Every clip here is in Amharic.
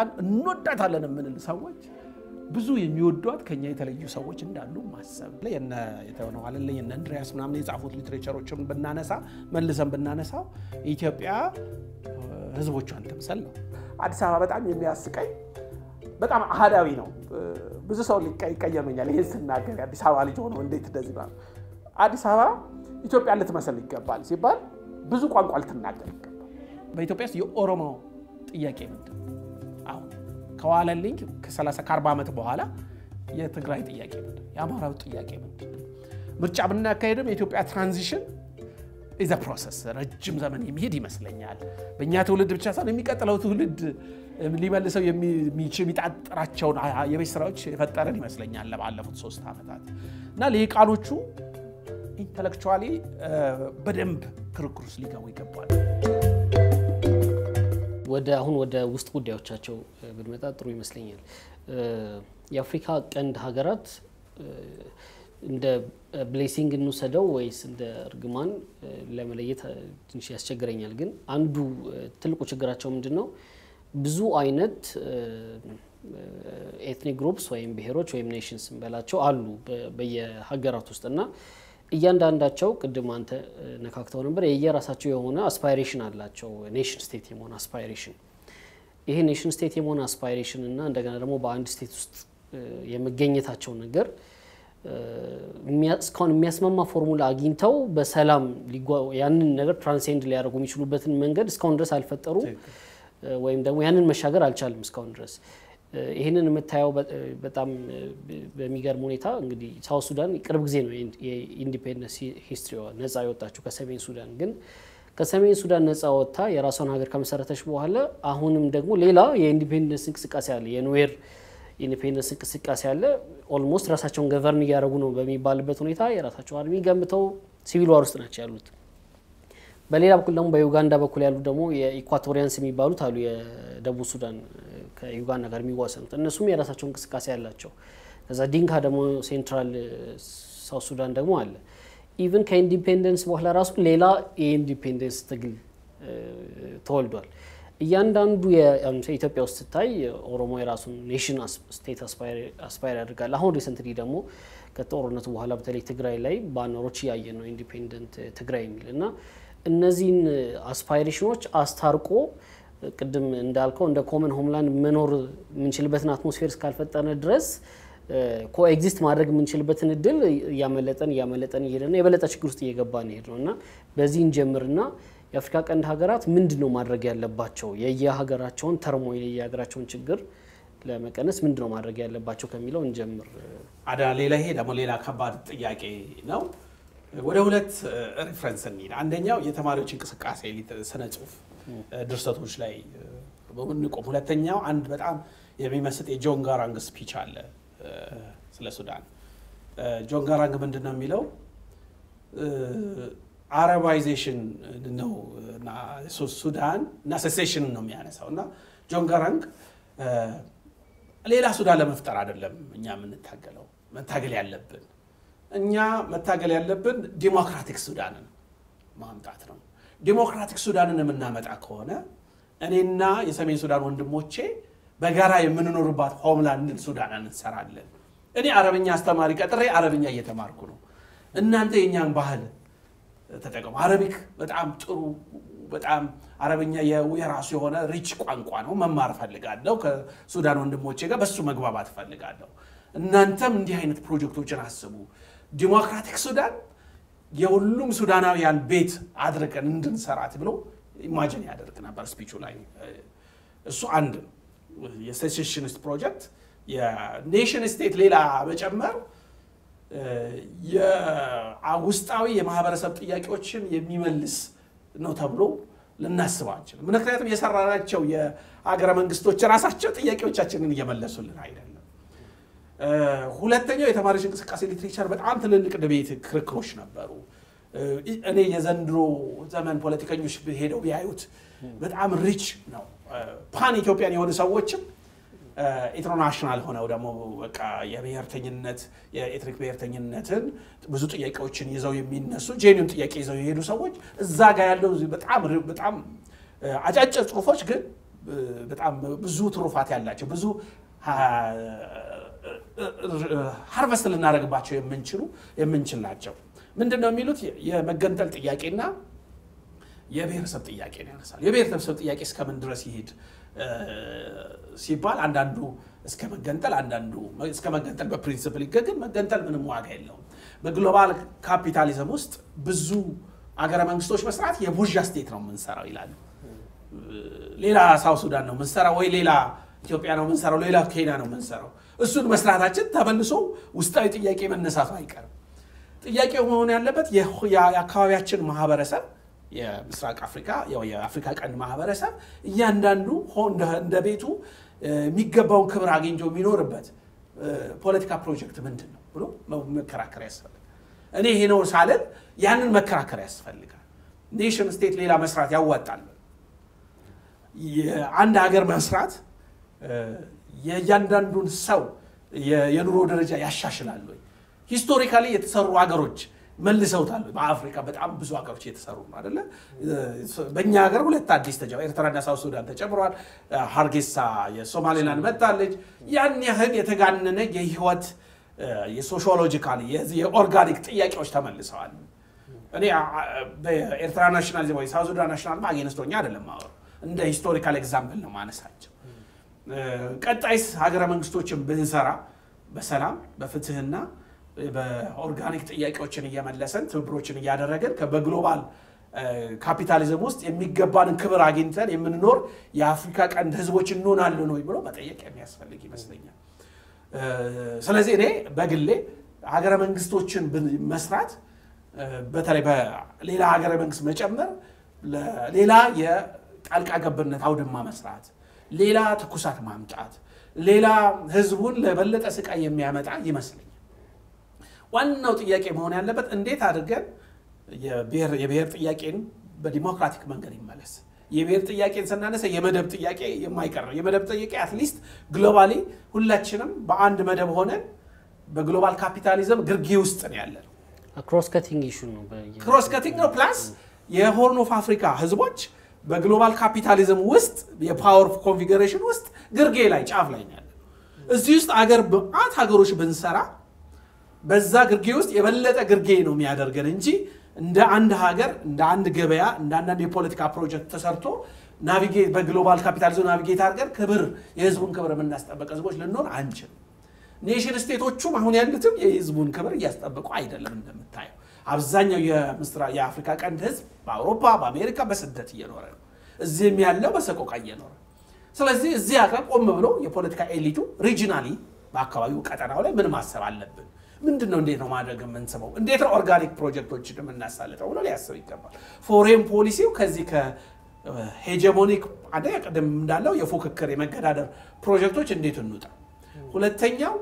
ኢትዮጵያን እንወዳታለን የምንል ሰዎች ብዙ የሚወዷት ከኛ የተለዩ ሰዎች እንዳሉ ማሰብ የነ የተሆነው አለልኝ የነ እንድሪያስ ምናምን የጻፉት ሊትሬቸሮችን ብናነሳ መልሰን ብናነሳው ኢትዮጵያ ህዝቦቿን ትምሰል ነው። አዲስ አበባ በጣም የሚያስቀኝ በጣም አህዳዊ ነው። ብዙ ሰው ይቀየመኛል ይህን ስናገር የአዲስ አበባ ልጅ ሆነው እንዴት እንደዚህ ነው። አዲስ አበባ ኢትዮጵያ ልትመስል ይገባል ሲባል ብዙ ቋንቋ ልትናገር ይገባል። በኢትዮጵያ ውስጥ የኦሮሞ ጥያቄ ምንድን ነው? አሁን ከዋለልኝ ከ30 ከ40 ዓመት በኋላ የትግራይ ጥያቄ ምንድን ነው? የአማራው ጥያቄ ምንድን ነው? ምርጫ ብናካሄድም የኢትዮጵያ ትራንዚሽን ኢዘ ፕሮሰስ ረጅም ዘመን የሚሄድ ይመስለኛል። በእኛ ትውልድ ብቻ ሳይሆን የሚቀጥለው ትውልድ ሊመልሰው የሚጣጥራቸውን የቤት ስራዎች የፈጠረን ይመስለኛል ለባለፉት ሶስት ዓመታት እና ልሂቃኖቹ ኢንተሌክቹዋሊ በደንብ ክርክር ውስጥ ሊገቡ ይገባል። ወደ አሁን ወደ ውስጥ ጉዳዮቻቸው ብንመጣ ጥሩ ይመስለኛል። የአፍሪካ ቀንድ ሀገራት እንደ ብሌሲንግ እንውሰደው ወይስ እንደ እርግማን ለመለየት ትንሽ ያስቸግረኛል። ግን አንዱ ትልቁ ችግራቸው ምንድን ነው? ብዙ አይነት ኤትኒክ ግሩፕስ ወይም ብሔሮች ወይም ኔሽንስ እንበላቸው አሉ በየሀገራት ውስጥ እና እያንዳንዳቸው ቅድም አንተ ነካክተው ነበር የየራሳቸው የሆነ አስፓይሬሽን አላቸው። ኔሽን ስቴት የመሆን አስፓይሬሽን ይሄ ኔሽን ስቴት የመሆን አስፓይሬሽን እና እንደገና ደግሞ በአንድ ስቴት ውስጥ የመገኘታቸው ነገር እስካሁን የሚያስማማ ፎርሙላ አግኝተው በሰላም ያንን ነገር ትራንሴንድ ሊያደርጉ የሚችሉበትን መንገድ እስካሁን ድረስ አልፈጠሩም፣ ወይም ደግሞ ያንን መሻገር አልቻልም እስካሁን ድረስ። ይህንን የምታየው በጣም በሚገርም ሁኔታ እንግዲህ ሳውት ሱዳን ቅርብ ጊዜ ነው የኢንዲፔንደንስ ሂስትሪዋ ነጻ የወጣችው ከሰሜን ሱዳን። ግን ከሰሜን ሱዳን ነጻ ወጥታ የራሷን ሀገር ከመሰረተች በኋላ አሁንም ደግሞ ሌላ የኢንዲፔንደንስ እንቅስቃሴ አለ፣ የኑዌር ኢንዲፔንደንስ እንቅስቃሴ አለ። ኦልሞስት ራሳቸውን ገቨርን እያደረጉ ነው በሚባልበት ሁኔታ የራሳቸው አርሚ ገንብተው ሲቪል ዋር ውስጥ ናቸው ያሉት። በሌላ በኩል ደግሞ በዩጋንዳ በኩል ያሉ ደግሞ የኢኳቶሪያንስ የሚባሉት አሉ የደቡብ ሱዳን ከዩጋንዳ ጋር የሚዋሰኑት እነሱም የራሳቸው እንቅስቃሴ ያላቸው። ከዛ ዲንካ ደግሞ ሴንትራል ሳውት ሱዳን ደግሞ አለ። ኢቭን ከኢንዲፔንደንስ በኋላ ራሱ ሌላ የኢንዲፔንደንስ ትግል ተወልዷል። እያንዳንዱ ኢትዮጵያ ውስጥ ስታይ ኦሮሞ የራሱን ኔሽን ስቴት አስፓየር ያደርጋል። አሁን ሪሰንትሊ ደግሞ ከጦርነቱ በኋላ በተለይ ትግራይ ላይ ባነሮች እያየ ነው ኢንዲፔንደንት ትግራይ የሚል እና እነዚህን አስፓይሬሽኖች አስታርቆ ቅድም እንዳልከው እንደ ኮመን ሆምላንድ መኖር የምንችልበትን አትሞስፌር እስካልፈጠነ ድረስ ኮኤግዚስት ማድረግ የምንችልበትን እድል እያመለጠን እያመለጠን እየሄደ ነው። የበለጠ ችግር ውስጥ እየገባን ሄድ ነው እና በዚህ እንጀምርና የአፍሪካ ቀንድ ሀገራት ምንድን ነው ማድረግ ያለባቸው የየሀገራቸውን ተርሞይል የየሀገራቸውን ችግር ለመቀነስ ምንድን ነው ማድረግ ያለባቸው ከሚለው እንጀምር። አዳ ሌላ ይሄ ደግሞ ሌላ ከባድ ጥያቄ ነው። ወደ ሁለት ሪፍረንስ እንሂድ። አንደኛው የተማሪዎች እንቅስቃሴ ስነ ጽሁፍ ድርሰቶች ላይ በምንቆም፣ ሁለተኛው አንድ በጣም የሚመስጥ የጆን ጋራንግ ስፒች አለ ስለ ሱዳን። ጆን ጋራንግ ምንድን ነው የሚለው አረባይዜሽን ነው እና ሱዳን እና ሴሴሽን ነው የሚያነሳው እና ጆን ጋራንግ ሌላ ሱዳን ለመፍጠር አይደለም እኛ የምንታገለው መታገል ያለብን እኛ መታገል ያለብን ዲሞክራቲክ ሱዳንን ማምጣት ነው። ዲሞክራቲክ ሱዳንን የምናመጣ ከሆነ እኔና የሰሜን ሱዳን ወንድሞቼ በጋራ የምንኖርባት ሆምላንድን ሱዳን እንሰራለን። እኔ አረብኛ አስተማሪ ቀጥሬ አረብኛ እየተማርኩ ነው። እናንተ የእኛን ባህል ተጠቀሙ። አረቢክ በጣም ጥሩ በጣም አረብኛ የራሱ የሆነ ሪች ቋንቋ ነው። መማር እፈልጋለሁ። ከሱዳን ወንድሞቼ ጋር በሱ መግባባት እፈልጋለሁ። እናንተም እንዲህ አይነት ፕሮጀክቶችን አስቡ። ዲሞክራቲክ ሱዳን የሁሉም ሱዳናውያን ቤት አድርገን እንድንሰራት ብሎ ኢማጂን ያደርግ ነበር ስፒቹ ላይ። እሱ አንድ ነው። የሴሴሽኒስት ፕሮጀክት የኔሽን ስቴት ሌላ መጨመር የውስጣዊ የማህበረሰብ ጥያቄዎችን የሚመልስ ነው ተብሎ ልናስብ አንችልም። ምክንያቱም የሰራናቸው የሀገረ መንግስቶች ራሳቸው ጥያቄዎቻችንን እየመለሱልን አይደለም። ሁለተኛው የተማሪዎች እንቅስቃሴ ሊትሬቸር በጣም ትልልቅ ድቤት ክርክሮች ነበሩ። እኔ የዘንድሮ ዘመን ፖለቲከኞች ሄደው ቢያዩት በጣም ሪች ነው። ፓን ኢትዮጵያን የሆኑ ሰዎችም ኢንተርናሽናል ሆነው ደግሞ በቃ የብሔርተኝነት የኤትኒክ ብሔርተኝነትን ብዙ ጥያቄዎችን ይዘው የሚነሱ ጄኒውን ጥያቄ ይዘው የሄዱ ሰዎች እዛ ጋር ያለው በጣም በጣም አጫጭር ጽሁፎች ግን በጣም ብዙ ትሩፋት ያላቸው ብዙ ሀርቨስት ልናደርግባቸው የምንችሉ የምንችል ናቸው። ምንድን ነው የሚሉት የመገንጠል ጥያቄና የብሔረሰብ ጥያቄ ነው ያነሳል። የብሔረሰብ ጥያቄ እስከምን ድረስ ይሄድ ሲባል አንዳንዱ እስከ መገንጠል አንዳንዱ እስከ መገንጠል በፕሪንስፕል ይገግን መገንጠል ምንም ዋጋ የለውም። በግሎባል ካፒታሊዝም ውስጥ ብዙ አገረ መንግስቶች መስራት የቡርዣ ስቴት ነው የምንሰራው ይላሉ። ሌላ ሳውት ሱዳን ነው የምንሰራው ወይ ሌላ ኢትዮጵያ ነው የምንሰራው፣ ሌላ ኬንያ ነው የምንሰራው። እሱን መስራታችን ተመልሶ ውስጣዊ ጥያቄ መነሳቱ አይቀርም። ጥያቄው መሆን ያለበት የአካባቢያችን ማህበረሰብ የምስራቅ አፍሪካ የአፍሪካ ቀንድ ማህበረሰብ እያንዳንዱ እንደ ቤቱ የሚገባውን ክብር አግኝቶ የሚኖርበት ፖለቲካ ፕሮጀክት ምንድን ነው ብሎ መከራከር ያስፈልጋል። እኔ ይሄ ነው ሳልን ያንን መከራከር ያስፈልጋል። ኔሽን ስቴት ሌላ መስራት ያዋጣል። የአንድ ሀገር መስራት የእያንዳንዱን ሰው የኑሮ ደረጃ ያሻሽላል ወይ? ሂስቶሪካሊ የተሰሩ ሀገሮች መልሰውታል። በአፍሪካ በጣም ብዙ ሀገሮች እየተሰሩ ነው አደለ? በእኛ ሀገር ሁለት አዲስ ተጀ ኤርትራና ሳውት ሱዳን ተጨምረዋል። ሀርጌሳ የሶማሌላንድ መጥታለች። ያን ያህል የተጋነነ የህይወት የሶሺዮሎጂካል የኦርጋኒክ ጥያቄዎች ተመልሰዋል። እኔ በኤርትራ ናሽናሊዝም ወይ ሳውት ሱዳን ናሽናል አጌንስቶኛ አይደለም ማወሩ እንደ ሂስቶሪካል ኤግዛምፕል ነው ማነሳቸው። ቀጣይስ ሀገረ መንግስቶችን ብንሰራ በሰላም በፍትህና በኦርጋኒክ ጥያቄዎችን እየመለሰን ትብብሮችን እያደረገን በግሎባል ካፒታሊዝም ውስጥ የሚገባንን ክብር አግኝተን የምንኖር የአፍሪካ ቀንድ ህዝቦች እንሆናለን ወይ ብሎ መጠየቅ የሚያስፈልግ ይመስለኛል። ስለዚህ እኔ በግሌ ሀገረ መንግስቶችን መስራት በተለይ በሌላ ሀገረ መንግስት መጨመር ሌላ የጣልቃ ገብነት አውድማ መስራት፣ ሌላ ትኩሳት ማምጣት፣ ሌላ ህዝቡን ለበለጠ ስቃይ የሚያመጣ ይመስለኛል። ዋናው ጥያቄ መሆን ያለበት እንዴት አድርገን የብሔር ጥያቄን በዲሞክራቲክ መንገድ ይመለስ። የብሔር ጥያቄን ስናነሳ የመደብ ጥያቄ የማይቀር ነው። የመደብ ጥያቄ አትሊስት ግሎባሊ ሁላችንም በአንድ መደብ ሆነን በግሎባል ካፒታሊዝም ግርጌ ውስጥ ነው ያለ ነው። ክሮስ ከቲንግ ኢሹ ነው። ክሮስ ከቲንግ ነው። ፕላስ የሆርን ኦፍ አፍሪካ ህዝቦች በግሎባል ካፒታሊዝም ውስጥ የፓወር ኮንፊግሬሽን ውስጥ ግርጌ ላይ ጫፍ ላይ ነው ያለ። እዚህ ውስጥ አገር በአት ሀገሮች ብንሰራ በዛ ግርጌ ውስጥ የበለጠ ግርጌ ነው የሚያደርገን እንጂ እንደ አንድ ሀገር እንደ አንድ ገበያ እንደ አንዳንድ የፖለቲካ ፕሮጀክት ተሰርቶ ናቪጌት በግሎባል ካፒታሊዝም ናቪጌት አድርገን ክብር የህዝቡን ክብር የምናስጠበቅ ህዝቦች ልንሆን አንችልም። ኔሽን ስቴቶቹም አሁን ያሉትም የህዝቡን ክብር እያስጠበቁ አይደለም። እንደምታየው አብዛኛው የአፍሪካ ቀንድ ህዝብ በአውሮፓ በአሜሪካ በስደት እየኖረ ነው። እዚህም ያለው በሰቆቃ እየኖረ ስለዚህ እዚህ ሀገር ቆም ብሎ የፖለቲካ ኤሊቱ ሪጂናሊ በአካባቢው ቀጠናው ላይ ምን ማሰብ አለብን ምንድን ነው? እንዴት ነው ማድረግ የምንስበው? እንዴት ነው ኦርጋኒክ ፕሮጀክቶችን የምናሳልጠው ብሎ ሊያስብ ይገባል። ፎሬን ፖሊሲው ከዚህ ከሄጀሞኒክ አንደኛ ቅድም እንዳለው የፉክክር የመገዳደር ፕሮጀክቶች እንዴት እንውጣ። ሁለተኛው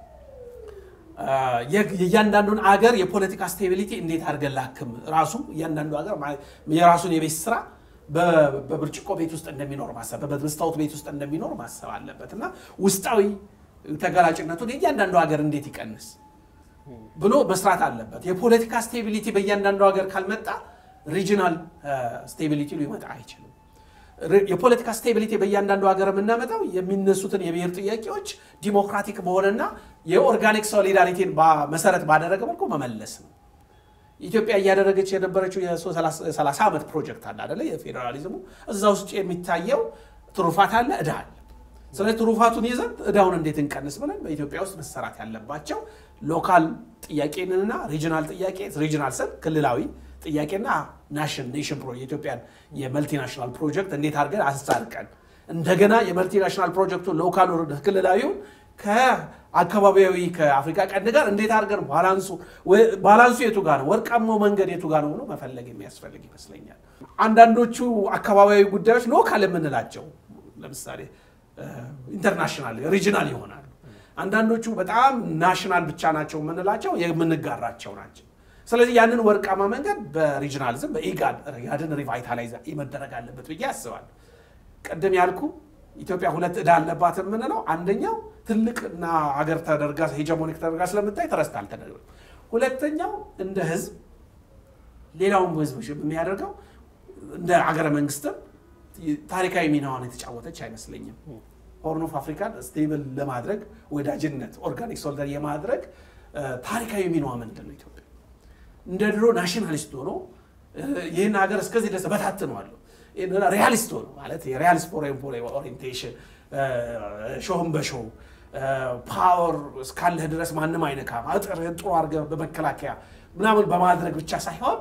የእያንዳንዱን አገር የፖለቲካ ስቴቢሊቲ እንዴት አድርገን ላክም ራሱ እያንዳንዱ ሀገር የራሱን የቤት ስራ በብርጭቆ ቤት ውስጥ እንደሚኖር ማሰብ በመስታወት ቤት ውስጥ እንደሚኖር ማሰብ አለበት እና ውስጣዊ ተጋላጭነቱን የእያንዳንዱ ሀገር እንዴት ይቀንስ ብሎ መስራት አለበት። የፖለቲካ ስቴቢሊቲ በእያንዳንዱ ሀገር ካልመጣ ሪጂናል ስቴቢሊቲ ሊመጣ አይችልም። የፖለቲካ ስቴቢሊቲ በእያንዳንዱ ሀገር የምናመጣው የሚነሱትን የብሔር ጥያቄዎች ዲሞክራቲክ በሆነና የኦርጋኒክ ሶሊዳሪቲን መሰረት ባደረገ መልኩ መመለስ ነው። ኢትዮጵያ እያደረገች የነበረችው የ30 ዓመት ፕሮጀክት አለ አደለ? የፌዴራሊዝሙ እዛ ውስጥ የሚታየው ትሩፋት አለ፣ እዳ አለ። ስለዚህ ትሩፋቱን ይዘን እዳውን እንዴት እንቀንስ ብለን በኢትዮጵያ ውስጥ መሰራት ያለባቸው ሎካል ጥያቄንና ሪጂናል ጥያቄ ሪጂናል ስል ክልላዊ ጥያቄና ናሽን ኔሽን ፕሮ የኢትዮጵያን የመልቲናሽናል ፕሮጀክት እንዴት አድርገን አስታርቀን እንደገና የመልቲናሽናል ፕሮጀክቱ ሎካል ክልላዊውን ከአካባቢያዊ ከአፍሪካ ቀንድ ጋር እንዴት አድርገን ባላንሱ ባላንሱ የቱ ጋር ነው፣ ወርቃማው መንገድ የቱ ጋር ነው ብሎ መፈለግ የሚያስፈልግ ይመስለኛል። አንዳንዶቹ አካባቢያዊ ጉዳዮች ሎካል የምንላቸው ለምሳሌ ኢንተርናሽናል ሪጂናል ይሆናሉ። አንዳንዶቹ በጣም ናሽናል ብቻ ናቸው የምንላቸው የምንጋራቸው ናቸው። ስለዚህ ያንን ወርቃማ መንገድ በሪጂናሊዝም በኢጋድ ያድን ሪቫይታላይዝ መደረግ አለበት ብዬ አስባለሁ። ቅድም ያልኩ ኢትዮጵያ ሁለት ዕዳ አለባት የምንለው አንደኛው ትልቅና ሀገር ተደርጋ ሄጀሞኒክ ተደርጋ ስለምታይ ተረስታል ተደርገ ሁለተኛው እንደ ህዝብ ሌላውን ህዝብ የሚያደርገው እንደ ሀገረ መንግስትም ታሪካዊ ሚናዋን የተጫወተች አይመስለኝም። ሆርን ኦፍ አፍሪካን ስቴብል ለማድረግ ወዳጅነት፣ ኦርጋኒክ ሶልዳር የማድረግ ታሪካዊ ሚናዋ ምንድን ነው? ኢትዮጵያ እንደ ድሮ ናሽናሊስት ሆኖ ይህን ሀገር እስከዚህ ድረስ በታትነዋለሁ ሪያሊስት ሆኖ ማለት የሪያሊስት ፎሬን ኦሪንቴሽን ሾህም በሾው ፓወር እስካለህ ድረስ ማንም አይነካም፣ አጥርህን ጥሩ አድርገህ በመከላከያ ምናምን በማድረግ ብቻ ሳይሆን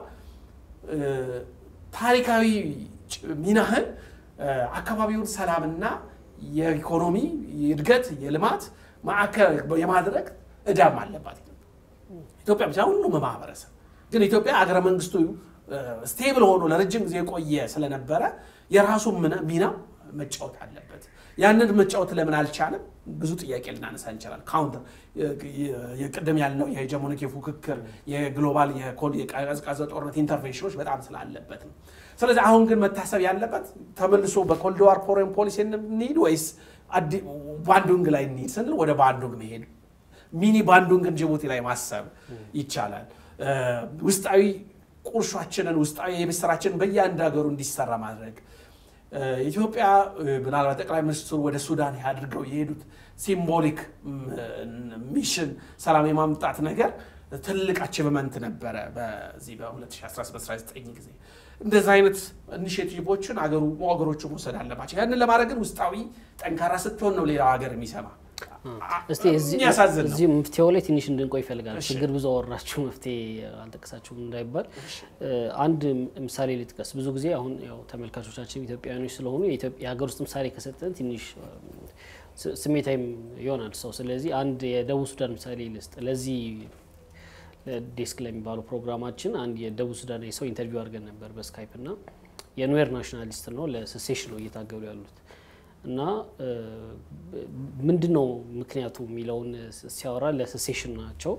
ታሪካዊ ሚናህን አካባቢውን ሰላምና የኢኮኖሚ እድገት የልማት ማዕከል የማድረግ እዳም አለባት ኢትዮጵያ ብቻ ሁሉም ማህበረሰብ ግን ኢትዮጵያ አገረ መንግስቱ ስቴብል ሆኖ ለረጅም ጊዜ የቆየ ስለነበረ የራሱ ሚና መጫወት አለበት። ያንን መጫወት ለምን አልቻለም? ብዙ ጥያቄ ልናነሳ እንችላል። ካውንተር የቅድም ያልነው የሄጀሞኒክ የፉክክር የግሎባል የቀዝቃዛ ጦርነት ኢንተርቬንሽኖች በጣም ስላለበት ነው። ስለዚህ አሁን ግን መታሰብ ያለበት ተመልሶ በኮልድ ዋር ፎሬን ፖሊሲ እንሂድ ወይስ ባንዱንግ ላይ እንሂድ ስንል ወደ ባንዱንግ መሄድ ሚኒ ባንዱንግን ጅቡቲ ላይ ማሰብ ይቻላል። ውስጣዊ ቁርሿችንን ውስጣዊ የቤት ስራችንን በየአንድ ሀገሩ እንዲሰራ ማድረግ ኢትዮጵያ ምናልባት ጠቅላይ ሚኒስትሩ ወደ ሱዳን አድርገው የሄዱት ሲምቦሊክ ሚሽን ሰላም የማምጣት ነገር ትልቅ አቺቭመንት ነበረ። በዚህ በ2019 ጊዜ እንደዚህ አይነት ኢኒሽቲቮችን አገሩ ሀገሮቹ መውሰድ አለባቸው። ያንን ለማድረግ ግን ውስጣዊ ጠንካራ ስትሆን ነው ሌላው ሀገር የሚሰማ። እስቲ የሚያሳዝን ነው። እዚህ መፍትሄው ላይ ትንሽ እንድንቆይ ይፈልጋል። ችግር ብዙ አወራችሁ መፍትሄ አልጠቀሳችሁም እንዳይባል አንድ ምሳሌ ልጥቀስ። ብዙ ጊዜ አሁን ያው ተመልካቾቻችን ኢትዮጵያውያኖች ስለሆኑ የሀገር ውስጥ ምሳሌ ከሰጠን ትንሽ ስሜታዊም ይሆናል ሰው። ስለዚህ አንድ የደቡብ ሱዳን ምሳሌ ልስጥ። ለዚህ ዴስክ ለሚባለው ፕሮግራማችን አንድ የደቡብ ሱዳን ሰው ኢንተርቪው አድርገን ነበር በስካይፕ እና የኑዌር ናሽናሊስት ነው ለሴሴሽን ነው እየታገሉ ያሉት እና ምንድን ነው ምክንያቱ የሚለውን ሲያወራ ለሴሴሽን ናቸው።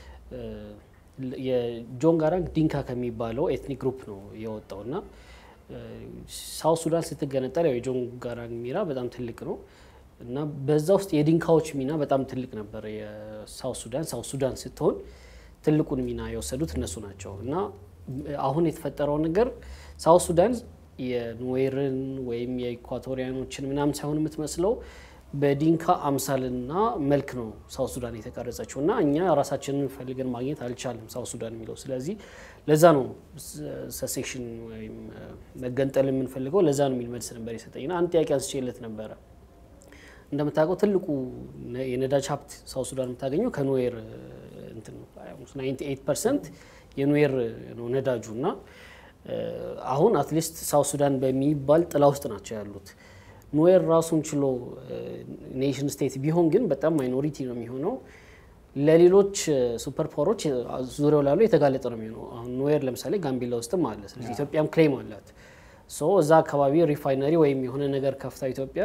የጆን ጋራንግ ዲንካ ከሚባለው ኤትኒክ ግሩፕ ነው የወጣው እና ሳውት ሱዳን ስትገነጠል ያው የጆን ጋራንግ ሚና በጣም ትልቅ ነው እና በዛ ውስጥ የዲንካዎች ሚና በጣም ትልቅ ነበር። የሳውት ሱዳን ሳውት ሱዳን ስትሆን ትልቁን ሚና የወሰዱት እነሱ ናቸው እና አሁን የተፈጠረው ነገር ሳውት ሱዳን የኑዌርን ወይም የኢኳቶሪያኖችን ምናምን ሳይሆን የምትመስለው በዲንካ አምሳልና መልክ ነው ሳውት ሱዳን የተቀረጸችው እና እኛ ራሳችንን ፈልገን ማግኘት አልቻልም ሳውት ሱዳን የሚለው ስለዚህ ለዛ ነው ሰሴሽን ወይም መገንጠል የምንፈልገው ለዛ ነው የሚል መልስ ነበር የሰጠኝና አንድ ጥያቄ አንስቼለት ነበረ እንደምታውቀው ትልቁ የነዳጅ ሀብት ሳውት ሱዳን የምታገኘው ከኑዌር እንትን ነው 98 ፐርሰንት የኑዌር ነው ነዳጁ እና አሁን አትሊስት ሳውት ሱዳን በሚባል ጥላ ውስጥ ናቸው ያሉት። ኑዌር ራሱን ችሎ ኔሽን ስቴት ቢሆን ግን በጣም ማይኖሪቲ ነው የሚሆነው። ለሌሎች ሱፐር ፓወሮች ዙሪያው ላሉ የተጋለጠ ነው የሚሆነው። አሁን ኑዌር ለምሳሌ ጋምቤላ ውስጥም አለ። ስለዚህ ኢትዮጵያም ክሌም አላት። ሶ እዛ አካባቢ ሪፋይነሪ ወይም የሆነ ነገር ከፍታ ኢትዮጵያ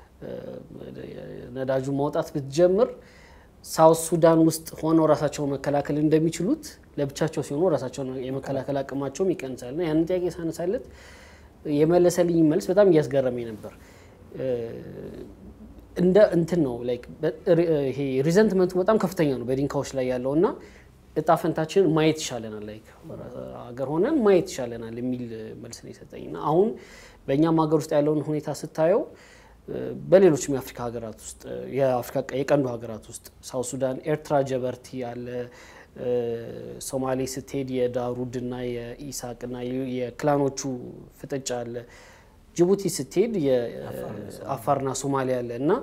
ነዳጁ ማውጣት ብትጀምር ሳውት ሱዳን ውስጥ ሆነው ራሳቸውን መከላከል እንደሚችሉት ለብቻቸው ሲሆኑ ራሳቸውን የመከላከል አቅማቸውም ይቀንሳል። እና ያንን ጥያቄ ሳነሳለት የመለሰልኝ መልስ በጣም እያስገረመኝ ነበር። እንደ እንትን ነው ላይክ ይሄ ሪዘንትመንቱ በጣም ከፍተኛ ነው በዲንካዎች ላይ ያለው እና እጣ ፈንታችንን ማየት ይሻለናል፣ ላይክ ሀገር ሆነን ማየት ይሻለናል የሚል መልስ ነው የሰጠኝ እና አሁን በእኛም ሀገር ውስጥ ያለውን ሁኔታ ስታየው በሌሎችም የአፍሪካ ሀገራት ውስጥ የአፍሪካ የቀንዱ ሀገራት ውስጥ ሳውት ሱዳን፣ ኤርትራ ጀበርቲ ያለ ሶማሌ ስትሄድ የዳሩድና የኢሳቅና የክላኖቹ ፍጥጫ አለ። ጅቡቲ ስትሄድ የአፋርና ሶማሊያ አለ እና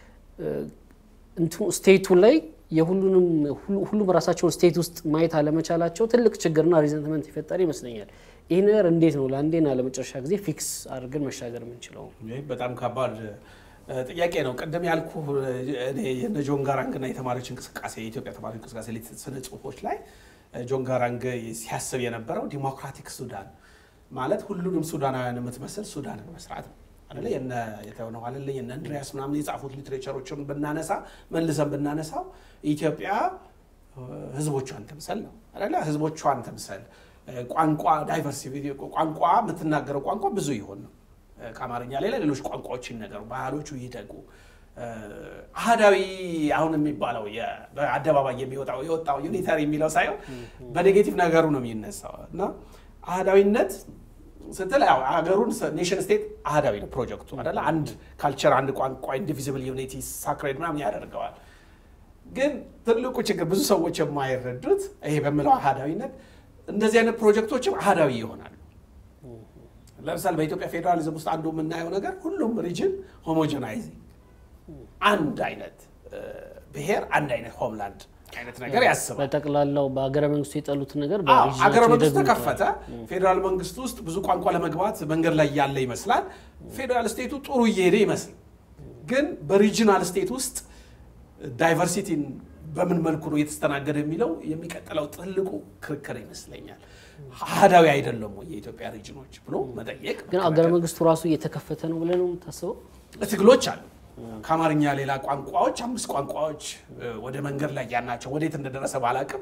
እንትኑ ስቴቱ ላይ የሁሉንም ሁሉም ራሳቸውን ስቴት ውስጥ ማየት አለመቻላቸው ትልቅ ችግርና ሪዘንትመንት የፈጠረ ይመስለኛል። ይህ ነገር እንዴት ነው ለአንዴና ለመጨረሻ ጊዜ ፊክስ አድርገን መሻገር የምንችለው? በጣም ከባድ ጥያቄ ነው። ቅድም ያልኩ የነ ጆን ጋራንግና የተማሪዎች እንቅስቃሴ የኢትዮጵያ ተማሪዎች እንቅስቃሴ ስነ ጽሁፎች ላይ ጆን ጋራንግ ሲያስብ የነበረው ዲሞክራቲክ ሱዳን ማለት ሁሉንም ሱዳናውያን የምትመስል ሱዳንን መስራት ነው አለ የተሆነው አለ የነ እንድሪያስ ምናምን የጻፉት ሊትሬቸሮችን ብናነሳ መልሰን ብናነሳው ኢትዮጵያ ህዝቦቿን ትምሰል ነው አለ ህዝቦቿን ትምሰል ቋንቋ ዳይቨርሲቲ ቋንቋ የምትናገረው ቋንቋ ብዙ ይሆን ነው ከአማርኛ ሌላ ሌሎች ቋንቋዎች ይነገሩ፣ ባህሎቹ ይደጉ። አህዳዊ አሁን የሚባለው በአደባባይ የሚወጣው የወጣው ዩኒታሪ የሚለው ሳይሆን በኔጌቲቭ ነገሩ ነው የሚነሳው እና አህዳዊነት ስትል ያው ሀገሩን ኔሽን ስቴት አህዳዊ ነው ፕሮጀክቱ አይደለ? አንድ ካልቸር፣ አንድ ቋንቋ፣ ኢንዲቪዚብል ዩኒቲ ሳክሬድ ምናምን ያደርገዋል። ግን ትልቁ ችግር ብዙ ሰዎች የማይረዱት ይሄ በምለው አህዳዊነት እንደዚህ አይነት ፕሮጀክቶችም አህዳዊ ይሆናሉ። ለምሳሌ በኢትዮጵያ ፌዴራሊዝም ውስጥ አንዱ የምናየው ነገር ሁሉም ሪጅን ሆሞጀናይዚንግ አንድ አይነት ብሔር አንድ አይነት ሆምላንድ አይነት ነገር ያስባል። በጠቅላላው በሀገረ መንግስቱ የጠሉትን ነገር ሀገረ መንግስቱ ተከፈተ። ፌዴራል መንግስቱ ውስጥ ብዙ ቋንቋ ለመግባት መንገድ ላይ ያለ ይመስላል። ፌዴራል ስቴቱ ጥሩ እየሄደ ይመስል፣ ግን በሪጂናል ስቴት ውስጥ ዳይቨርሲቲን በምን መልኩ ነው የተስተናገደ የሚለው የሚቀጥለው ትልቁ ክርክር ይመስለኛል። አህዳዊ አይደለም ወይ የኢትዮጵያ ሪጅኖች ብሎ መጠየቅ። ግን ሀገረ መንግስቱ ራሱ እየተከፈተ ነው ብለህ ነው የምታስበው? ትግሎች አሉ። ከአማርኛ ሌላ ቋንቋዎች አምስት ቋንቋዎች ወደ መንገድ ላይ ያናቸው ወዴት እንደደረሰ ባላቅም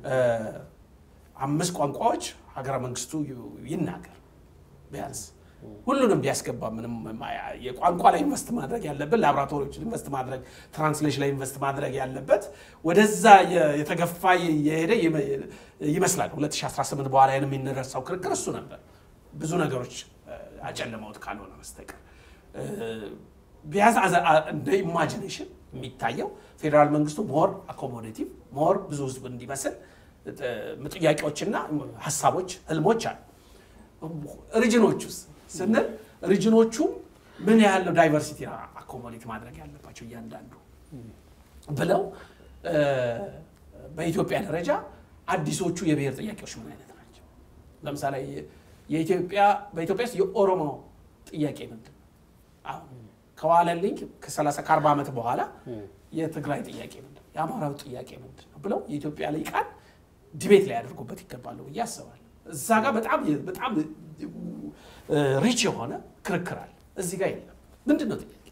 አምስት ቋንቋዎች ሀገረ መንግስቱ ይናገር ቢያንስ ሁሉንም ቢያስገባ ምንም የቋንቋ ላይ ኢንቨስት ማድረግ ያለበት ላቦራቶሪዎች ኢንቨስት ማድረግ ትራንስሌሽን ላይ ኢንቨስት ማድረግ ያለበት ወደዛ የተገፋ የሄደ ይመስላል። 2018 በኋላ የሚነረሳው ክርክር እሱ ነበር። ብዙ ነገሮች አጨልመውት ካልሆነ በስተቀር ቢያንስ እንደ ኢማጂኔሽን የሚታየው ፌዴራል መንግስቱ ሞር አኮሞዴቲቭ ሞር ብዙ ህዝብ እንዲመስል ጥያቄዎችና ሀሳቦች፣ ህልሞች አሉ። ሪጅኖች ውስጥ ስንል ሪጅኖቹ ምን ያህል ነው ዳይቨርሲቲ አኮሞዴት ማድረግ ያለባቸው እያንዳንዱ ብለው በኢትዮጵያ ደረጃ አዲሶቹ የብሔር ጥያቄዎች ምን አይነት ናቸው? ለምሳሌ የኢትዮጵያ በኢትዮጵያ ውስጥ የኦሮሞ ጥያቄ ምንድን ነው? አሁን ከዋለልኝ ከ30 ከ40 ዓመት በኋላ የትግራይ ጥያቄ ምንድን ነው? የአማራው ጥያቄ ምንድን ነው ብለው የኢትዮጵያ ልሂቃን ዲቤት ላይ ያደርጉበት ይገባሉ ብዬ አስባለሁ። እዛ ጋር በጣም በጣም ሪች የሆነ ክርክር አለ። እዚህ ጋር የለም። ምንድን ነው ጥያቄ?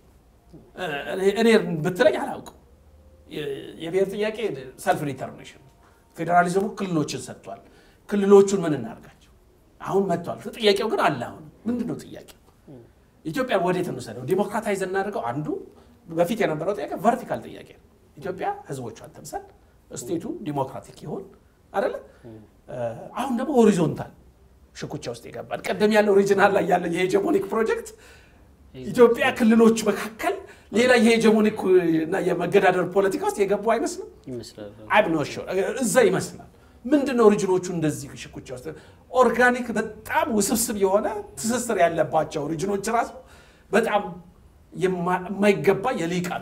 እኔ ብትለኝ አላውቅም። የብሔር ጥያቄ ሰልፍ ዲተርሚኔሽን ፌዴራሊዝሙ ክልሎችን ሰጥቷል። ክልሎቹን ምን እናርጋቸው? አሁን መጥቷል። ጥያቄው ግን አለ። አሁን ምንድን ነው ጥያቄው? ኢትዮጵያ ወዴት እንውሰደው? ዲሞክራታይዝ እናደርገው? አንዱ በፊት የነበረው ጥያቄ ቨርቲካል ጥያቄ ነው። ኢትዮጵያ ህዝቦቿን ትምሰል፣ ስቴቱ ዲሞክራቲክ ይሆን አይደለ? አሁን ደግሞ ሆሪዞንታል ሽኩቻ ውስጥ ይገባል። ቀደም ያለው ሪጅናል ላይ ያለው የሄጀሞኒክ ፕሮጀክት ኢትዮጵያ ክልሎች መካከል ሌላ የሄጀሞኒክ እና የመገዳደር ፖለቲካ ውስጥ የገቡ አይመስልም። እዛ ይመስላል። ምንድን ነው ሪጅኖቹ እንደዚህ ሽኩቻ ውስጥ ኦርጋኒክ በጣም ውስብስብ የሆነ ትስስር ያለባቸው ሪጅኖች ራሱ በጣም የማይገባ የሊቃኑ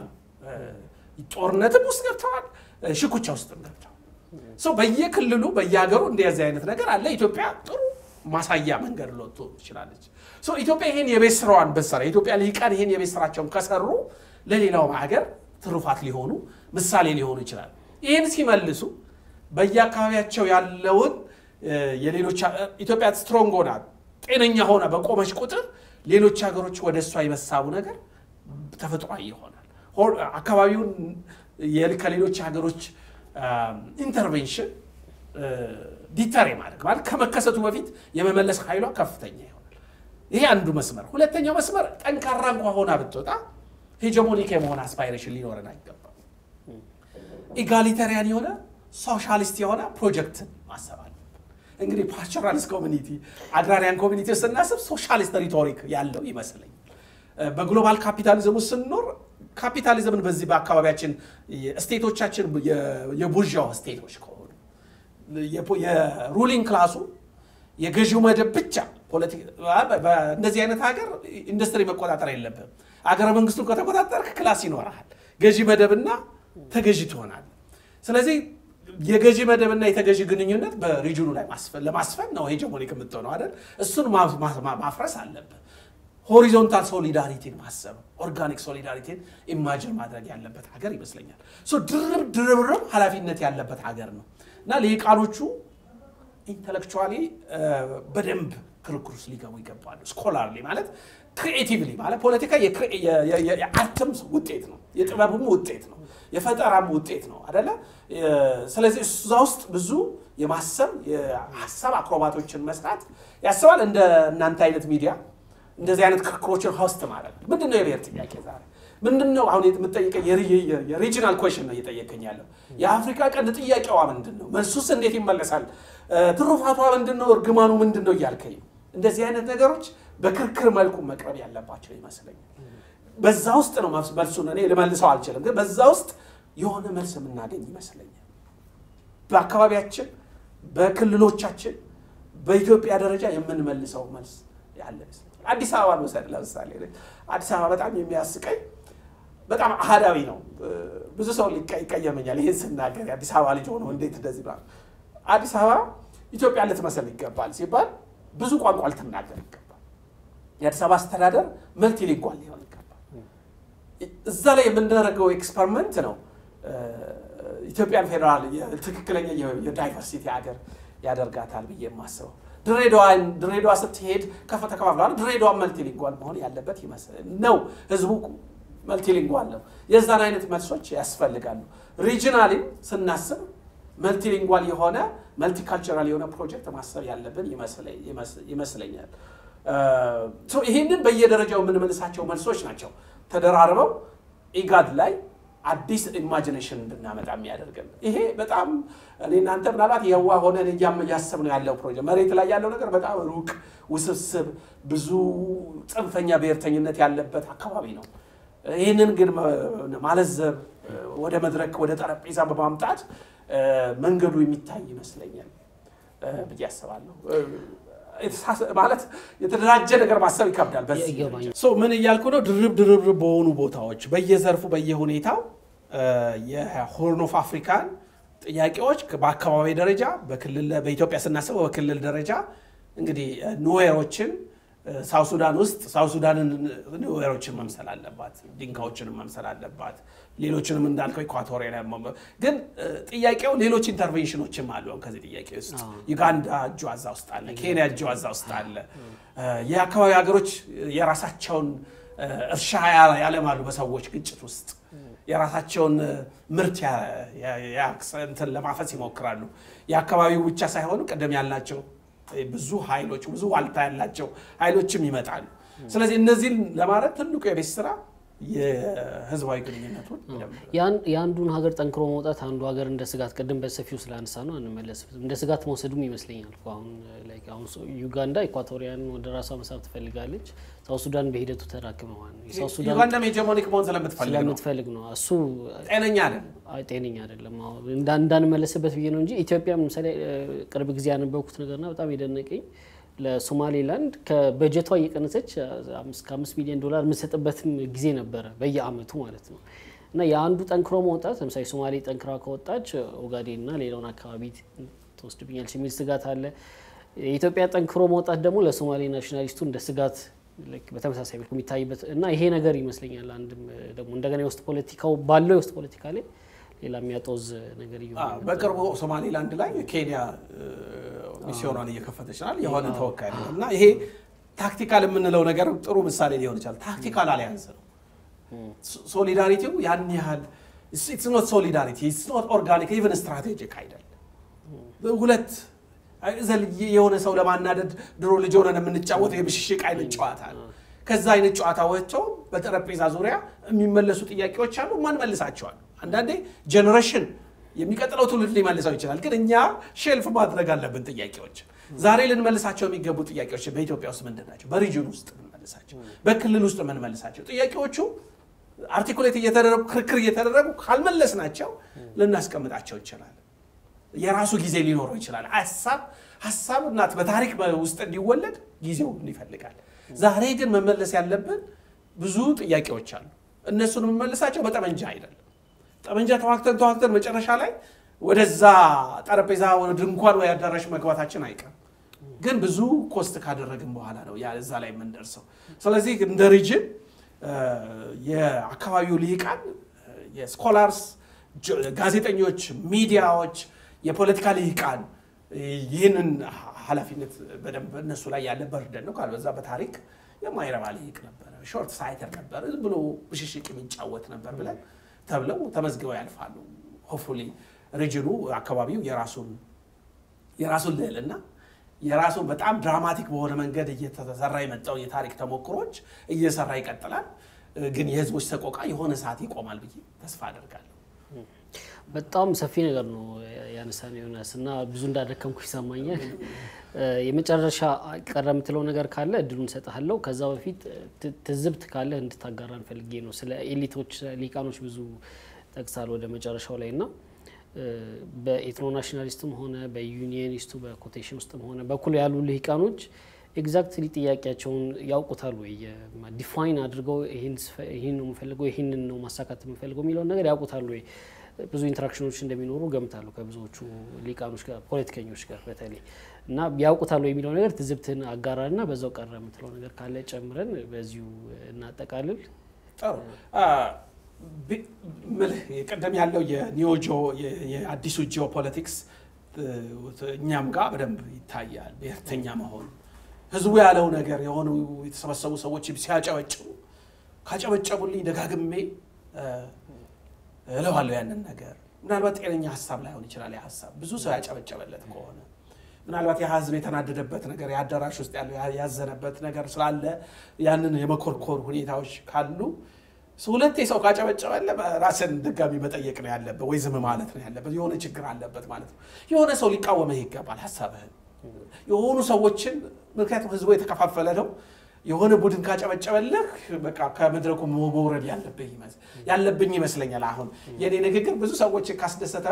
ጦርነትም ውስጥ ገብተዋል፣ ሽኩቻ ውስጥም ገብተዋል። ሰው በየክልሉ በየሀገሩ እንደዚህ አይነት ነገር አለ። ኢትዮጵያ ጥሩ ማሳያ መንገድ ልወጡ ትችላለች። ኢትዮጵያ ይሄን የቤት ስራዋን ብትሰራ የኢትዮጵያ ልሂቃን ይሄን የቤት ስራቸውን ከሰሩ ለሌላውም ሀገር ትሩፋት ሊሆኑ ምሳሌ ሊሆኑ ይችላል። ይህን ሲመልሱ በየአካባቢያቸው ያለውን የሌሎች ኢትዮጵያ ስትሮንግ ሆና ጤነኛ ሆና በቆመች ቁጥር ሌሎች ሀገሮች ወደ እሷ የመሳቡ ነገር ተፈጥሯዊ ይሆናል። አካባቢውን ከሌሎች ሀገሮች ኢንተርቬንሽን ዲተር ማድረግ ማለት ከመከሰቱ በፊት የመመለስ ኃይሏ ከፍተኛ ይሆናል። ይሄ አንዱ መስመር። ሁለተኛው መስመር ጠንካራ እንኳ ሆና ብትወጣ ሄጀሞኒክ የመሆን አስፓይሬሽን ሊኖረን አይገባም። ኢጋሊታሪያን የሆነ ሶሻሊስት የሆነ ፕሮጀክትን ማሰብ አለብን። እንግዲህ ፓስቸራሊስት ኮሚኒቲ፣ አግራሪያን ኮሚኒቲ ስናስብ ሶሻሊስት ሪቶሪክ ያለው ይመስለኛል። በግሎባል ካፒታሊዝም ውስጥ ስንኖር ካፒታሊዝምን በዚህ በአካባቢያችን ስቴቶቻችን የቡርዣው ስቴቶች ከሆኑ የሩሊንግ ክላሱ የገዢው መደብ ብቻ እንደዚህ አይነት ሀገር ኢንዱስትሪ መቆጣጠር የለብህም። አገረ መንግስቱን ከተቆጣጠርክ ክላስ ይኖርሃል። ገዢ መደብና ተገዢ ትሆናለህ። ስለዚህ የገዢ መደብና የተገዢ ግንኙነት በሪጅኑ ላይ ለማስፈን ነው ሄጀሞኒክ የምትሆነው አይደል? እሱን ማፍረስ አለብህ። ሆሪዞንታል ሶሊዳሪቲን ማሰብ ኦርጋኒክ ሶሊዳሪቲን ኢማጅን ማድረግ ያለበት ሀገር ይመስለኛል። ድርብ ድርብርብ ኃላፊነት ያለበት ሀገር ነው እና ልሂቃኖቹ ኢንተሌክቹዋሊ በደንብ ክርክር ውስጥ ሊገቡ ይገባሉ። ስኮላርሊ ማለት ክሪኤቲቭሊ ማለት ፖለቲካ የአርትም ውጤት ነው፣ የጥበብም ውጤት ነው፣ የፈጠራም ውጤት ነው አደለ? ስለዚህ እዛ ውስጥ ብዙ የማሰብ የሀሳብ አክሮባቶችን መስራት ያስባል። እንደ እናንተ አይነት ሚዲያ እንደዚህ አይነት ክርክሮችን ሆስት ማለት ምንድን ነው የብሔር ጥያቄ ዛሬ ምንድን ነው አሁን የምጠይቀኝ የሪጂናል ኮሽን ነው እየጠየቀኝ ያለው የአፍሪካ ቀንድ ጥያቄዋ ምንድን ነው መልሱስ እንዴት ይመለሳል ትሩፋቷ ምንድን ነው እርግማኑ ምንድን ነው እያልከኝ ነው እንደዚህ አይነት ነገሮች በክርክር መልኩ መቅረብ ያለባቸው ይመስለኛል። በዛ ውስጥ ነው መልሱን እኔ ልመልሰው አልችልም፣ ግን በዛ ውስጥ የሆነ መልስ የምናገኝ ይመስለኛል። በአካባቢያችን፣ በክልሎቻችን፣ በኢትዮጵያ ደረጃ የምንመልሰው መልስ ያለ ይመስለኛል። አዲስ አበባ መውሰድ ለምሳሌ አዲስ አበባ በጣም የሚያስቀኝ በጣም አህዳዊ ነው። ብዙ ሰው ይቀየመኛል ይህን ስናገር የአዲስ አበባ ልጅ ሆኖ እንዴት እንደዚህ ብላ አዲስ አበባ ኢትዮጵያ ልትመስል ይገባል ሲባል ብዙ ቋንቋ ልትናገር ይገባል። የአዲስ አበባ አስተዳደር መልቲ ሊንጓል ሊሆን ይገባል። እዛ ላይ የምናደርገው ኤክስፐሪመንት ነው ኢትዮጵያን ፌዴራል ትክክለኛ የዳይቨርሲቲ ሀገር ያደርጋታል ብዬ የማስበው። ድሬዳዋ ስትሄድ ተከፋፍሏል። ድሬዳዋ መልቲ ሊንጓል መሆን ያለበት ይመስል ነው። ህዝቡ መልቲሊንጓል ነው። የዛን አይነት መልሶች ያስፈልጋሉ። ሪጂናሊም ስናስብ መልቲሊንጓል የሆነ መልቲካልቸራል የሆነ ፕሮጀክት ማሰብ ያለብን ይመስለኛል። ይህንን በየደረጃው የምንመልሳቸው መልሶች ናቸው ተደራርበው ኢጋድ ላይ አዲስ ኢማጂኔሽን እንድናመጣ የሚያደርገን ይሄ በጣም እኔ እናንተ ምናልባት የዋ ሆነን እያሰብነው ያለው ፕሮጀክት መሬት ላይ ያለው ነገር በጣም ሩቅ፣ ውስብስብ፣ ብዙ ጽንፈኛ ብሔርተኝነት ያለበት አካባቢ ነው። ይህንን ግን ማለዘብ ወደ መድረክ ወደ ጠረጴዛ በማምጣት መንገዱ የሚታይ ይመስለኛል ብዬ አስባለሁ። ማለት የተደራጀ ነገር ማሰብ ይከብዳል። በዚህ ምን እያልኩ ነው? ድርብ ድርብ በሆኑ ቦታዎች በየዘርፉ በየሁኔታው የሆርን ኦፍ አፍሪካን ጥያቄዎች በአካባቢ ደረጃ በክልል በኢትዮጵያ ስናስበው በክልል ደረጃ እንግዲህ ኑዌሮችን ሳውት ሱዳን ውስጥ ሳውት ሱዳንን ኑዌሮችን መምሰል አለባት፣ ዲንካዎችንም መምሰል አለባት። ሌሎችንም እንዳልከው ኢኳቶሪያ ግን ጥያቄው ሌሎች ኢንተርቬንሽኖችም አሉ። ከዚህ ጥያቄ ውስጥ ዩጋንዳ እጇ እዛ ውስጥ አለ፣ ኬንያ እጇ እዛ ውስጥ አለ። የአካባቢ ሀገሮች የራሳቸውን እርሻ ያለማሉ በሰዎች ግጭት ውስጥ የራሳቸውን ምርት እንትን ለማፈስ ይሞክራሉ። የአካባቢው ብቻ ሳይሆኑ ቅድም ያልናቸው ብዙ ኃይሎች ብዙ ዋልታ ያላቸው ኃይሎችም ይመጣሉ። ስለዚህ እነዚህን ለማድረግ ትልቁ የቤት ስራ የህዝባዊ ግንኙነቱን የአንዱን ሀገር ጠንክሮ መውጣት አንዱ ሀገር እንደ ስጋት ቅድም በሰፊው ስላነሳ ነው አንመለስበትም። እንደ ስጋት መውሰዱም ይመስለኛል። አሁን አሁን ዩጋንዳ ኢኳቶሪያን ወደ ራሷ መሳብ ትፈልጋለች። ሳውት ሱዳን በሂደቱ ተራክመዋል። ዩጋንዳም ሄጀሞኒክ መሆን ስለምትፈልግ ነው። እሱ ጤነኛ አይደለም ጤነኛ አይደለም። እንዳንመለስበት ብዬ ነው እንጂ ኢትዮጵያ ምሳሌ ቅርብ ጊዜ ያነበብኩት ነገርና በጣም የደነቀኝ ለሶማሌላንድ ከበጀቷ እየቀነሰች ከአምስት ሚሊዮን ዶላር የምትሰጥበትም ጊዜ ነበረ በየአመቱ ማለት ነው። እና የአንዱ ጠንክሮ መውጣት ለምሳሌ ሶማሌ ጠንክራ ከወጣች ኦጋዴን እና ሌላውን አካባቢ ትወስድብኛለች የሚል ስጋት አለ። የኢትዮጵያ ጠንክሮ መውጣት ደግሞ ለሶማሌ ናሽናሊስቱ እንደ ስጋት በተመሳሳይ መልኩ የሚታይበት እና ይሄ ነገር ይመስለኛል። አንድም ደግሞ እንደገና የውስጥ ፖለቲካው ባለው የውስጥ ፖለቲካ ላይ ሌላ የሚያጦዝ ነገር እየሆነ በቅርቡ ሶማሌላንድ ላይ ኬንያ ሚስዮኗን እየከፈተች ናል የሆነ ተወካይ ነው እና ይሄ ታክቲካል የምንለው ነገር ጥሩ ምሳሌ ሊሆን ይችላል። ታክቲካል አሊያንስ ነው። ሶሊዳሪቲው ያን ያህል ኢትስ ኖት ሶሊዳሪቲ ኢትስ ኖት ኦርጋኒክ ኢቨን ስትራቴጂክ አይደለም። ሁለት የሆነ ሰው ለማናደድ ድሮ ልጅ ሆነን የምንጫወተው የብሽሽቅ አይነት ጨዋታ ነው። ከዛ አይነት ጨዋታዎቸው በጠረጴዛ ዙሪያ የሚመለሱ ጥያቄዎች አሉ። ማን መልሳቸዋል? አንዳንዴ ጀኔሬሽን የሚቀጥለው ትውልድ ሊመልሰው ይችላል። ግን እኛ ሼልፍ ማድረግ አለብን ጥያቄዎች። ዛሬ ልንመልሳቸው የሚገቡ ጥያቄዎች በኢትዮጵያ ውስጥ ምንድን ናቸው? በሪጅን ውስጥ የምንመልሳቸው፣ በክልል ውስጥ የምንመልሳቸው ጥያቄዎቹ አርቲኩሌት እየተደረጉ ክርክር እየተደረጉ ካልመለስ ናቸው ልናስቀምጣቸው ይችላል። የራሱ ጊዜ ሊኖረው ይችላል። ሀሳብ ሀሳብ እናት በታሪክ ውስጥ እንዲወለድ ጊዜው ይፈልጋል። ዛሬ ግን መመለስ ያለብን ብዙ ጥያቄዎች አሉ። እነሱን የምመልሳቸው በጠመንጃ አይደለም። ጠመንጃ ተዋክተን ተዋክተን መጨረሻ ላይ ወደዛ ጠረጴዛ ወደ ድንኳን ወይ አዳራሽ መግባታችን አይቀርም። ግን ብዙ ኮስት ካደረግን በኋላ ነው እዛ ላይ የምንደርሰው። ስለዚህ እንደ ሪጅን የአካባቢው ልሂቃን፣ የስኮላርስ፣ ጋዜጠኞች፣ ሚዲያዎች፣ የፖለቲካ ልሂቃን ይህንን ኃላፊነት በደንብ እነሱ ላይ ያለ በርደን ነው። ካልበዛ በታሪክ የማይረባ ልሂቅ ነበረ፣ ሾርት ሳይተር ነበር፣ ዝም ብሎ ብሽሽቅ የሚጫወት ነበር ብለን ተብለው ተመዝግበው ያልፋሉ። ሆፕፉሊ ሪጅኑ አካባቢው የራሱን የራሱን ልዕልና የራሱን በጣም ድራማቲክ በሆነ መንገድ እየተሰራ የመጣው የታሪክ ተሞክሮች እየሰራ ይቀጥላል። ግን የህዝቦች ሰቆቃ የሆነ ሰዓት ይቆማል ብዬ ተስፋ አደርጋለሁ። በጣም ሰፊ ነገር ነው ያነሳን ዮናስ እና ብዙ እንዳደከምኩ ይሰማኛል። የመጨረሻ ቀረ የምትለው ነገር ካለ እድሉን እሰጥሃለሁ። ከዛ በፊት ትዝብት ካለ እንድታጋራን ፈልጌ ነው። ስለ ኤሊቶች ሊቃኖች ብዙ ጠቅሳል ወደ መጨረሻው ላይ እና በኤትኖ ናሽናሊስትም ሆነ በዩኒየኒስቱ በኮቴሽን ውስጥም ሆነ በኩል ያሉ ልሂቃኖች ኤግዛክትሊ ጥያቄያቸውን ያውቁታል ወይ? ዲፋይን አድርገው ይህን ነው የምፈልገው ይህንን ነው ማሳካት የምፈልገው የሚለውን ነገር ያውቁታል ወይ? ብዙ ኢንተራክሽኖች እንደሚኖሩ ገምታሉ ከብዙዎቹ ሊቃኖች ጋር ፖለቲከኞች ጋር በተለይ እና ያውቁታል ወይ የሚለው ነገር ትዝብትን አጋራን እና በዛው ቀረ የምትለው ነገር ካለ ጨምረን በዚሁ እናጠቃልል። ጥሩ ምልህ ቀደም ያለው የኒዮጆ የአዲሱ ጂኦፖለቲክስ እኛም ጋር በደንብ ይታያል። ብሔርተኛ መሆን ህዝቡ ያለው ነገር የሆኑ የተሰበሰቡ ሰዎች ሲያጨበጭቡ ካጨበጨቡልኝ ደጋግሜ እለዋለሁ ያንን ነገር። ምናልባት ጤነኛ ሀሳብ ላይሆን ይችላል። ያ ሀሳብ ብዙ ሰው ያጨበጨበለት ከሆነ ምናልባት ያ ህዝብ የተናደደበት ነገር የአዳራሽ ውስጥ ያለው ያዘነበት ነገር ስላለ ያንን የመኮርኮር ሁኔታዎች ካሉ ሁለቴ ሰው ካጨበጨበለ ራስን ድጋሚ መጠየቅ ነው ያለበት፣ ወይ ዝም ማለት ነው ያለበት። የሆነ ችግር አለበት ማለት ነው። የሆነ ሰው ሊቃወመህ ይገባል ሀሳብህን። የሆኑ ሰዎችን ምክንያቱም ህዝቡ የተከፋፈለ ነው። የሆነ ቡድን ካጨበጨበልህ በቃ ከመድረኩ መውረድ ያለብኝ ይመስለኛል። አሁን የኔ ንግግር ብዙ ሰዎች ካስደሰተ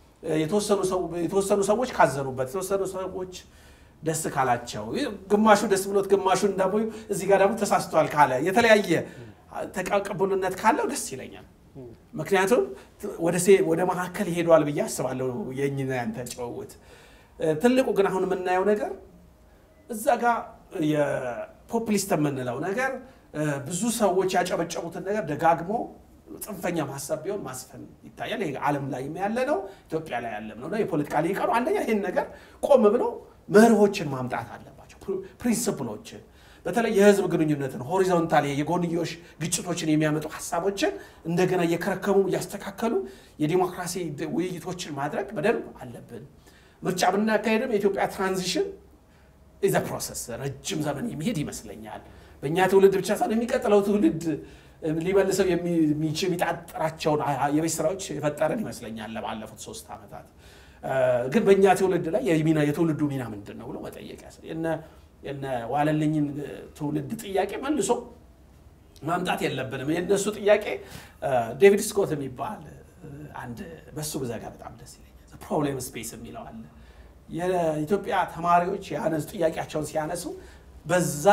የተወሰኑ ሰዎች ካዘኑበት፣ የተወሰኑ ሰዎች ደስ ካላቸው፣ ግማሹ ደስ ብሎት ግማሹን ደግሞ እዚህ ጋር ደግሞ ተሳስቷል ካለ የተለያየ ተቀብሉነት ካለው ደስ ይለኛል። ምክንያቱም ወደ መካከል ይሄዷል ብዬ አስባለሁ። የእኝና ያንተ ጨውውት ትልቁ ግን አሁን የምናየው ነገር እዛ ጋር የፖፕሊስት የምንለው ነገር ብዙ ሰዎች ያጨበጨቡትን ነገር ደጋግሞ ጽንፈኛ ማሰብ ቢሆን ማስፈን ይታያል። ይሄ ዓለም ላይ ያለ ነው፣ ኢትዮጵያ ላይ ያለም ነው። የፖለቲካ ሊቃኑ አንደኛ ይህን ነገር ቆም ብለው መርሆችን ማምጣት አለባቸው፣ ፕሪንስፕሎችን በተለይ የህዝብ ግንኙነትን ሆሪዞንታል የጎንዮሽ ግጭቶችን የሚያመጡ ሀሳቦችን እንደገና እየከረከሙ እያስተካከሉ የዲሞክራሲ ውይይቶችን ማድረግ በደንብ አለብን። ምርጫ ብናካሄድም የኢትዮጵያ ትራንዚሽን ኢዘ ፕሮሰስ ረጅም ዘመን የሚሄድ ይመስለኛል። በእኛ ትውልድ ብቻ ሳይሆን የሚቀጥለው ትውልድ ሊመልሰው የሚችል የሚጣጥራቸውን የቤት ስራዎች የፈጠረን ይመስለኛል ለባለፉት ሶስት ዓመታት። ግን በእኛ ትውልድ ላይ የትውልዱ ሚና ምንድን ነው ብሎ መጠየቅ የነ ዋለልኝን ትውልድ ጥያቄ መልሶ ማምጣት የለብንም። የእነሱ ጥያቄ ዴቪድ ስኮት የሚባል አንድ በሱ ብዘጋ በጣም ደስ ይለኛል። ፕሮብሌም ስፔስ የሚለው አለ። የኢትዮጵያ ተማሪዎች ያነሱ ጥያቄያቸውን ሲያነሱ በዛ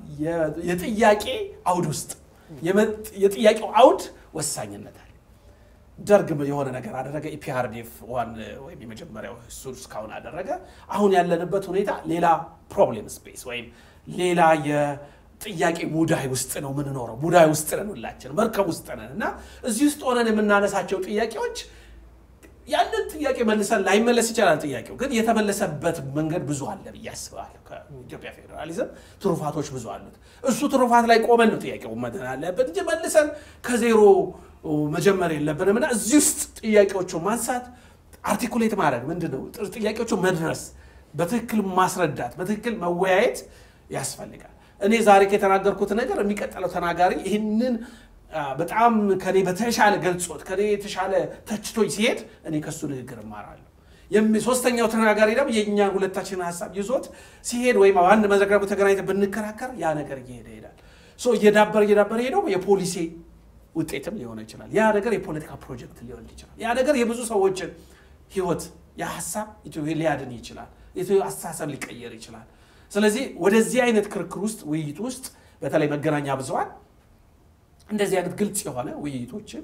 የጥያቄ አውድ ውስጥ የጥያቄው አውድ ወሳኝነት አለ። ደርግ የሆነ ነገር አደረገ። ኢፒአርዲኤፍ ዋን ወይም የመጀመሪያው እሱ እስካሁን አደረገ። አሁን ያለንበት ሁኔታ ሌላ ፕሮብሌም ስፔስ ወይም ሌላ የጥያቄ ሙዳይ ውስጥ ነው የምንኖረው። ሙዳይ ውስጥ ነን፣ ሁላችን መርከብ ውስጥ ነን እና እዚህ ውስጥ ሆነን የምናነሳቸው ጥያቄዎች ያንን ጥያቄ መልሰን ላይመለስ ይችላል። ጥያቄው ግን የተመለሰበት መንገድ ብዙ አለ ብዬ አስባለሁ። ከኢትዮጵያ ፌዴራሊዝም ትሩፋቶች ብዙ አሉት። እሱ ትሩፋት ላይ ቆመን ነው ጥያቄው መድን አለበት እንጂ መልሰን ከዜሮ መጀመር የለብንም እና እዚህ ውስጥ ጥያቄዎቹን ማንሳት አርቲኩሌት ማድረግ ምንድን ነው ጥያቄዎቹ መድረስ፣ በትክክል ማስረዳት፣ በትክክል መወያየት ያስፈልጋል። እኔ ዛሬ ከተናገርኩት ነገር የሚቀጥለው ተናጋሪ ይህንን በጣም ከኔ በተሻለ ገልጾት ከኔ የተሻለ ተችቶኝ ሲሄድ እኔ ከሱ ንግግር እማራለሁ። ሶስተኛው ተናጋሪ ደግሞ የእኛን ሁለታችንን ሀሳብ ይዞት ሲሄድ ወይም አንድ መድረክ ደግሞ ተገናኝተን ብንከራከር ያ ነገር እየሄደ ይሄዳል። እየዳበረ እየዳበረ ሄደው የፖሊሲ ውጤትም ሊሆን ይችላል። ያ ነገር የፖለቲካ ፕሮጀክት ሊሆን ይችላል። ያ ነገር የብዙ ሰዎችን ህይወት የሀሳብ ሊያድን ይችላል። አስተሳሰብ ሊቀየር ይችላል። ስለዚህ ወደዚህ አይነት ክርክር ውስጥ ውይይት ውስጥ በተለይ መገናኛ ብዙሃን እንደዚህ አይነት ግልጽ የሆነ ውይይቶችን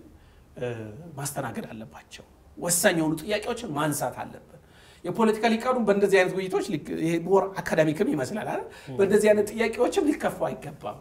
ማስተናገድ አለባቸው። ወሳኝ የሆኑ ጥያቄዎችን ማንሳት አለብን። የፖለቲካ ሊቃኑ በእንደዚህ አይነት ውይይቶች ሞር አካዳሚክም ይመስላል አይደል? በእንደዚህ አይነት ጥያቄዎችም ሊከፉ አይገባም።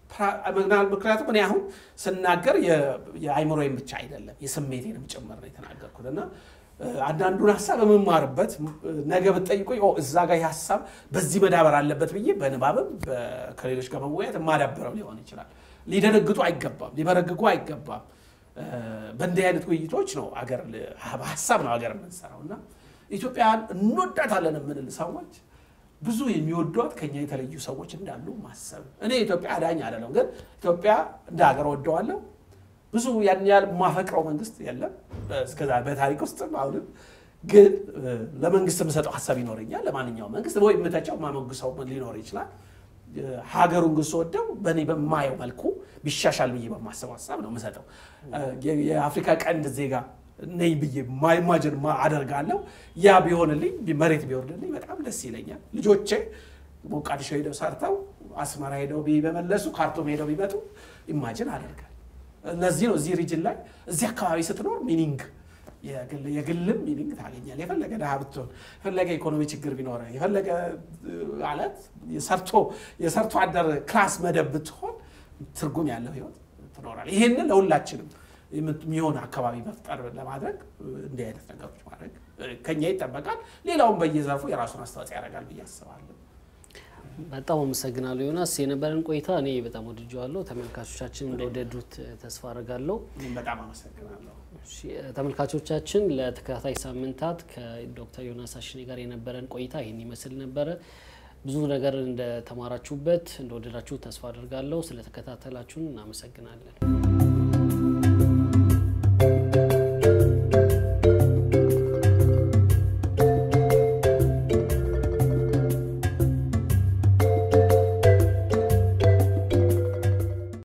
ምክንያቱም እኔ አሁን ስናገር የአይምሮዬን ብቻ አይደለም የስሜቴንም ጭምር ነው የተናገርኩት እና አንዳንዱን ሀሳብ የምማርበት ነገ ብትጠይቁኝ እዛ ጋር ሀሳብ በዚህ መዳበር አለበት ብዬ በንባብም ከሌሎች ጋር መወያየት የማዳበረው ሊሆን ይችላል። ሊደነግጡ አይገባም፣ ሊበረግጉ አይገባም። በእንዲህ አይነት ውይይቶች ነው አገር በሀሳብ ነው ሀገር የምንሰራው እና ኢትዮጵያን እንወዳታለን የምንል ሰዎች ብዙ የሚወዷት ከኛ የተለዩ ሰዎች እንዳሉ ማሰብ እኔ ኢትዮጵያ አዳኝ አይደለም፣ ግን ኢትዮጵያ እንደ ሀገር ወደዋለሁ። ብዙ ያን ያህል የማፈቅረው መንግስት የለም እስከዛ በታሪክ ውስጥ አሁንም ግን ለመንግስት የምሰጠው ሀሳብ ይኖረኛል። ለማንኛውም መንግስት ወይ የምተቸው ማሞግሰው ሊኖር ይችላል። ሀገሩን ግን ስወደው በእኔ በማየው መልኩ ቢሻሻል ብዬ በማሰብ ሀሳብ ነው የምሰጠው። የአፍሪካ ቀንድ ዜጋ ነኝ ብዬ ማይማጅን አደርጋለሁ። ያ ቢሆንልኝ መሬት ቢወርድልኝ በጣም ደስ ይለኛል። ልጆቼ ሞቃዲሾ ሄደው ሰርተው አስመራ ሄደው በመለሱ ካርቱም ሄደው ቢመጡ ኢማጅን አደርጋል። እነዚህ ነው እዚህ ሪጅን ላይ እዚህ አካባቢ ስትኖር ሚኒንግ የግልም ሚኒንግ ታገኛል። የፈለገ ድሃ ብትሆን የፈለገ ኢኮኖሚ ችግር ቢኖረ የፈለገ ማለት የሰርቶ የሰርቶ አደር ክላስ መደብ ብትሆን ትርጉም ያለው ህይወት ትኖራል። ይህንን ለሁላችንም የሚሆን አካባቢ መፍጠር ለማድረግ እንዲህ አይነት ነገሮች ማድረግ ከኛ ይጠበቃል። ሌላውን በየዘርፉ የራሱን አስተዋጽኦ ያደርጋል ብዬ አስባለሁ። በጣም አመሰግናለሁ ዮናስ። የነበረን ቆይታ እኔ በጣም ወድጀዋለሁ። ተመልካቾቻችን እንደወደዱት ተስፋ አድርጋለሁ። በጣም አመሰግናለሁ። ተመልካቾቻችን ለተከታታይ ሳምንታት ከዶክተር ዮናስ አሽኔ ጋር የነበረን ቆይታ ይህን ይመስል ነበረ። ብዙ ነገር እንደተማራችሁበት እንደወደዳችሁ ተስፋ አድርጋለሁ። ስለተከታተላችሁን እናመሰግናለን።